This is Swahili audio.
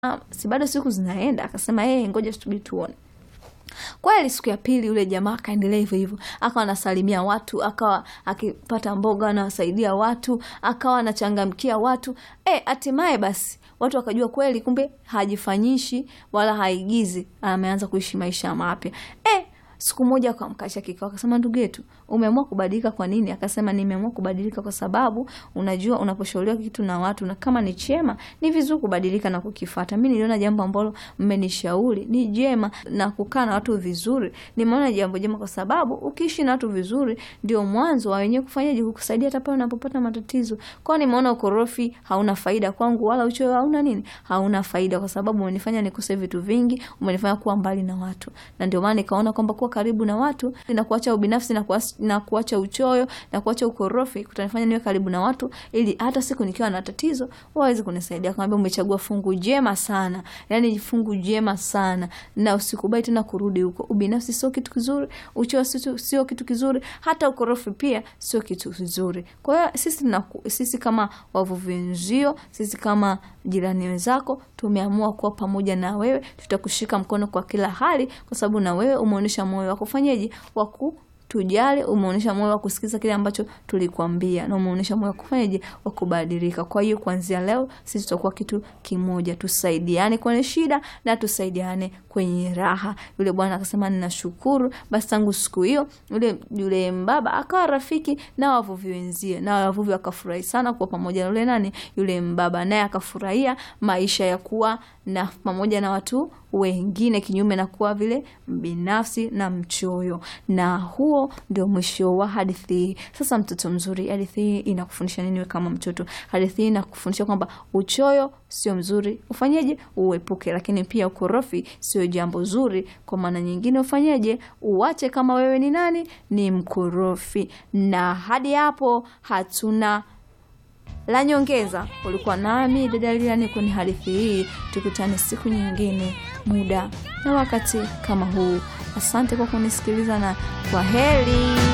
"Ah, si bado siku zinaenda akasema yeye ngoja tusubiri tuone kweli siku ya pili yule jamaa akaendelea hivyo hivyo akawa anasalimia watu akawa akipata mboga anawasaidia watu akawa anachangamkia watu e, hatimaye basi watu wakajua kweli kumbe hajifanyishi wala haigizi ameanza kuishi maisha mapya e, siku moja akamkasha kikao akasema ndugu yetu umeamua kubadilika kwa nini akasema nimeamua kubadilika kwa sababu unajua unaposhauriwa kitu na watu na kama ni chema ni vizuri kubadilika na kukifata mi niliona jambo ambalo mmenishauri ni jema na kukaa na watu vizuri nimeona jambo jema kwa sababu ukiishi na watu vizuri ndio mwanzo wa wenyewe kufanyaje kukusaidia hata pale unapopata matatizo kwao nimeona ukorofi hauna faida kwangu wala uchoyo hauna nini hauna faida kwa sababu umenifanya nikose vitu vingi umenifanya kuwa mbali na watu na ndio maana nikaona kwamba kuwa karibu na watu na kuacha ubinafsi na, kuas, na kuacha uchoyo na kuacha ukorofi kutanifanya niwe karibu na watu ili hata siku nikiwa na tatizo waweze kunisaidia kwambia umechagua fungu jema sana yani fungu jema sana na usikubali tena kurudi huko ubinafsi sio kitu kizuri uchoyo sio sio kitu kizuri hata ukorofi pia sio kitu kizuri kwa hiyo sisi, na, sisi kama wavuvi wenzio sisi kama jirani wenzako tumeamua kuwa pamoja na wewe tutakushika mkono kwa kila hali kwa sababu na wewe umeonyesha moyo wa kufanyaje wa ku tujali umeonyesha moyo wa kusikiza kile ambacho tulikwambia na umeonyesha moyo wa kufanyaje wa kubadilika kwa hiyo kuanzia leo sisi tutakuwa kitu kimoja tusaidiane kwenye shida na tusaidiane kwenye raha yule bwana akasema ninashukuru basi tangu siku hiyo yule yule mbaba akawa rafiki na wavuvi wenzie na wavuvi wakafurahi sana kuwa pamoja na yule nani yule mbaba naye akafurahia maisha ya kuwa na pamoja na watu wengine kinyume na kuwa vile binafsi na mchoyo na huo ndio mwisho wa hadithi hii sasa mtoto mzuri hadithi hii inakufundisha nini we kama mtoto hadithi hii inakufundisha kwamba uchoyo sio mzuri ufanyeje uepuke lakini pia ukorofi sio jambo zuri kwa maana nyingine ufanyeje uache kama wewe ni nani ni mkorofi na hadi hapo hatuna la nyongeza ulikuwa nami dada Lilian kwenye hadithi hii tukutane siku nyingine muda na wakati kama huu asante kwa kunisikiliza na kwa heri